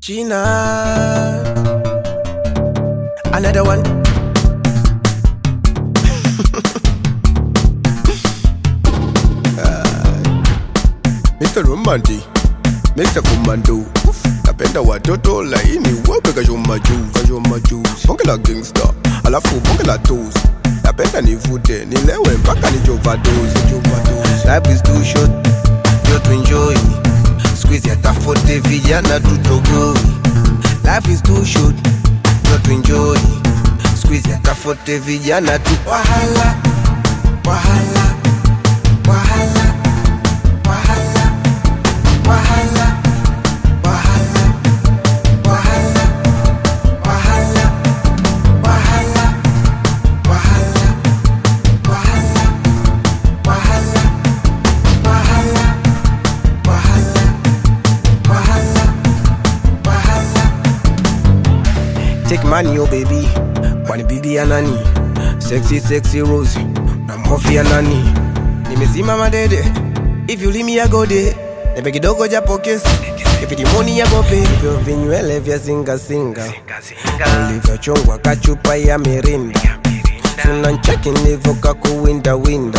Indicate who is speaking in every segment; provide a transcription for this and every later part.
Speaker 1: Gina. Another one. Mr. Romanti, Mr. Commando. Napenda watoto laini wape kashoma juu, kashoma juu. Bonge la gangsta, alafu bonge la toes. Napenda nivute, nilewe mpaka nijovadose, nijovadose. Life is too short, just to enjoy. Squeeze yatafote vijana tutogoi. Life is too short, just to enjoy. Squeeze yatafote vijana tu wahala, wahala, wahala, wahala, wahala, wahala, wahala, wahala, wahala, wahala, wahala, wahala, wahala, wahala, wahala, wahala. Take money, oh baby. Kwani bibi ya nani? Sexy, sexy Rose. Na mhofi ya nani? Nimezima madede. If you leave me, I go there. Nipe kidogo japo kesi. If it money, I go pay. Hivyo vinywele vya singa singa. Ulivyochongwa kachupa ya mirinda. Tunancheki nilivyoka kuwinda winda.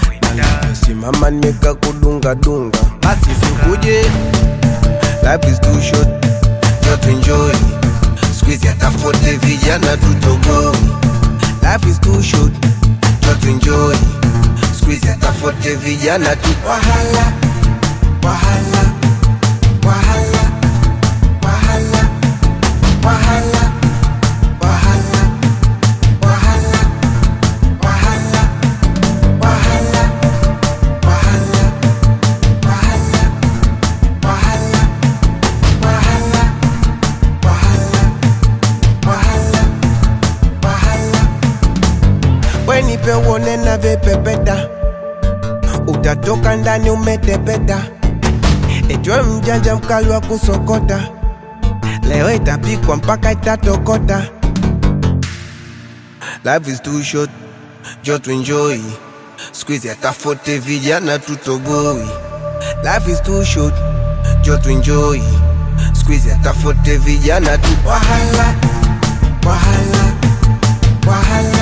Speaker 1: Simama nimeka kudunga dunga. Basi sikuje. Life is too short. Just enjoy. Squeeze yatafote vijana tutogoi. Life is too short. Just enjoy. Squeeze yatafote vijana tu wahala. Wahala. Wahala. Wahala. Wahala. Wahala. Wahala. Wahala. Wahala. Wahala. Wahala. Wahala. Wahala. Wahala. Wahala. Wahala. We nipe uone na vipepeta, utatoka ndani umetepeta. Ejwe mjanja mkali wa kusokota, leo itapikwa mpaka itatokota. Life is too short, just to enjoy. Squeeze yatafote vijana tutogoi. Life is too short, just to enjoy. Squeeze yatafote vijana tu wahala, wahala, wahala.